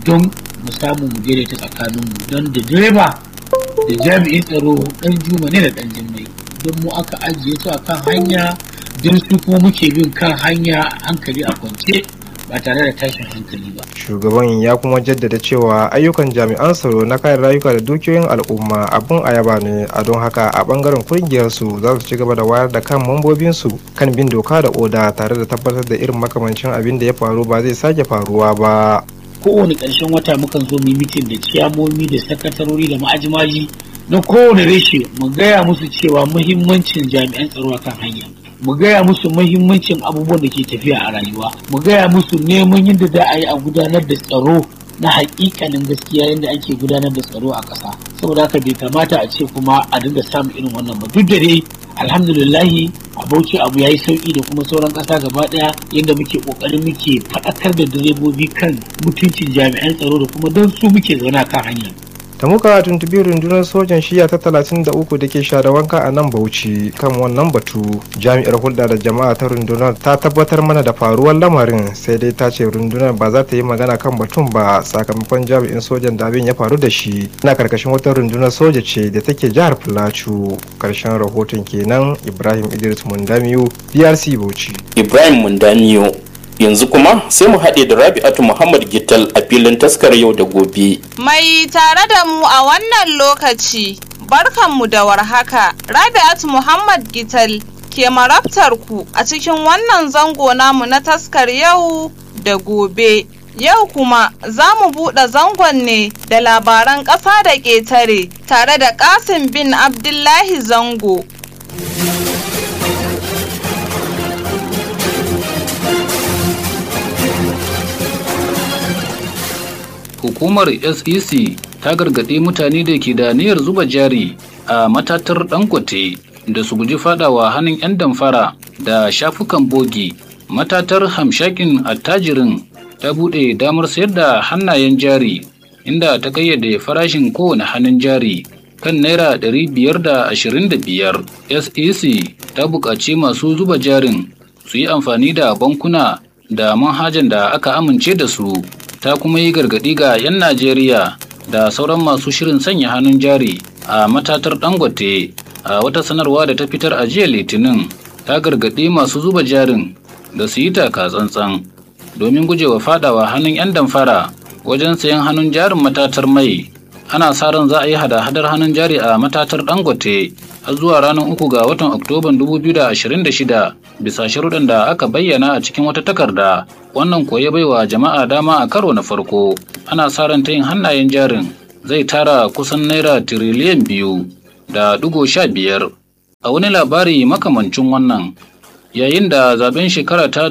don mu samu mu daidaita tsakaninmu don da direba da jami'in tsaro dan juma ne da dan jimmai don mu aka ajiye su a kan hanya don su kuma muke bin kan hanya hankali a kwance ba tare da tashin hankali ba. Shugaban ya kuma jaddada cewa ayyukan jami'an tsaro na kayan rayuka da dukiyoyin al'umma abin ayaba ne a don haka a bangaren kungiyar su za su ci gaba da wayar da kan mambobin su kan bin doka da oda tare da tabbatar da irin makamancin abin da ya faru ba zai sake faruwa ba. Kowane ƙarshen wata mukan zo mu mitin da ciyamomi da sakatarori da ma'ajimaji na kowane reshe mu gaya musu cewa muhimmancin jami'an tsaro a kan hanya. mu gaya musu mahimmancin abubuwan da ke tafiya a rayuwa mu gaya musu neman yadda za a yi a gudanar da tsaro na hakikanin gaskiya yadda ake gudanar da tsaro a ƙasa saboda haka bai kamata a ce kuma a dinga samun irin wannan ba duk da dai alhamdulillahi a bauchi abu ya yi sauki da kuma sauran ƙasa gaba ɗaya yadda muke ƙoƙarin muke faɗakar da direbobi kan mutuncin jami'an tsaro da kuma don su muke zaune kan hanya ta muka tuntubi rundunar sojan shiya ta 33 da ke share wanka a nan bauchi kan wannan batu jami'ar hulɗa da jama'a ta rundunar ta tabbatar mana da faruwar lamarin sai dai ta ce rundunar ba za ta yi magana kan batun ba sakamakon jami'in sojan da abin ya faru da shi na karkashin wata rundunar soja ce da take jihar plateau karshen rahoton kenan ibrahim idris mundamiyu drc bauchi ibrahim mundamiyu yanzu kuma sai mu haɗe da rabi'atu muhammad gittal a filin taskar yau da gobe mai tare da mu a wannan lokaci barkanmu da warhaka rabi'atu muhammad gittal ke marabtar ku a cikin wannan zango namu na taskar yau da gobe yau kuma za mu buɗe zangon ne da labaran ƙasa da ƙetare tare da ƙasim bin abdullahi zango hukumar sec ta gargaɗi mutane da ke da niyyar zuba jari a matatar dangote da su guji fadawa hannun 'yan damfara da shafukan bogi matatar hamshakin attajirin ta buɗe damar sayar da hannayen jari inda ta kayyade farashin kowane hannun jari kan naira 525 sec ta buƙaci masu zuba jarin su yi amfani da bankuna da manhajan da aka amince da su ta kuma yi gargaɗi ga 'yan Najeriya da sauran masu shirin sanya hannun jari a matatar dangote a wata sanarwa da ta fitar a jiya litinin ta gargaɗi masu zuba jarin da su yi taka tsantsan domin gujewa fadawa hannun 'yan damfara wajen sayan hannun jarin matatar mai ana sa ran za a yi hada-hadar hannun jari a matatar dangote har zuwa ranar uku ga watan oktoban 2026 bisa sharuɗan da aka bayyana a cikin wata takarda wannan koya baiwa jama'a dama a karo na farko ana sa ran ta yin hannayen jarin zai tara kusan naira tiriliyan biyu da ɗigo sha biyar a wani labari makamancin wannan yayin da zaben shekara ta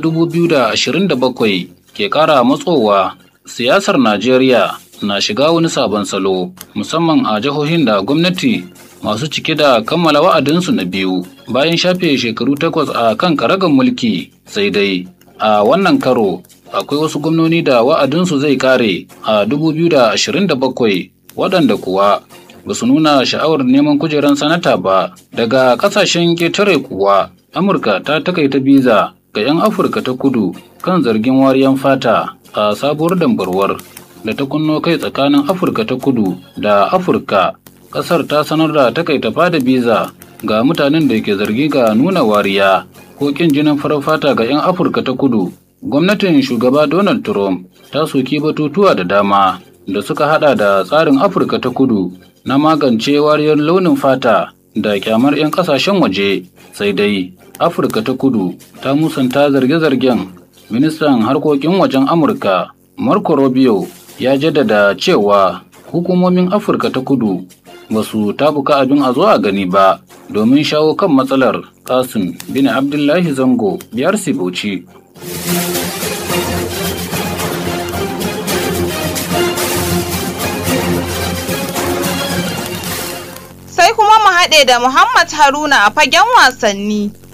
2027 ke ƙara matsowa siyasar najeriya na shiga wani sabon salo musamman a jihohin da gwamnati masu cike da kammala wa'adinsu na biyu bayan shafe shekaru takwas a kan karagar mulki sai dai a wannan karo akwai wasu gwamnoni da wa'adinsu zai kare a 2027 waɗanda kuwa ba su nuna sha'awar neman kujerar sanata ba daga ƙasashen ƙetare kuwa amurka ta takaita biza ga 'yan afirka ta kudu kan zargin wariyan fata a sabuwar dambarwar da ta kunno kai tsakanin afirka ta kudu da afirka kasar ta sanar da takaita fada biza ga mutanen da ke zargi ga nuna wariya ko kin jinin farar fata ga 'yan afirka ta kudu gwamnatin shugaba donald trump ta soki batutuwa da dama da suka hada da tsarin afirka ta kudu na magance wariyar launin fata da kyamar 'yan kasashen waje sai dai afirka ta kudu ta musanta zarge-zargen ministan harkokin wajen amurka marco rubio ya jaddada cewa hukumomin afirka ta kudu ba su tabuka abin a zo a gani ba domin shawo kan matsalar kasim bin abdullahi zango biyar bauchi sai kuma mu haɗe da muhammad haruna a fagen wasanni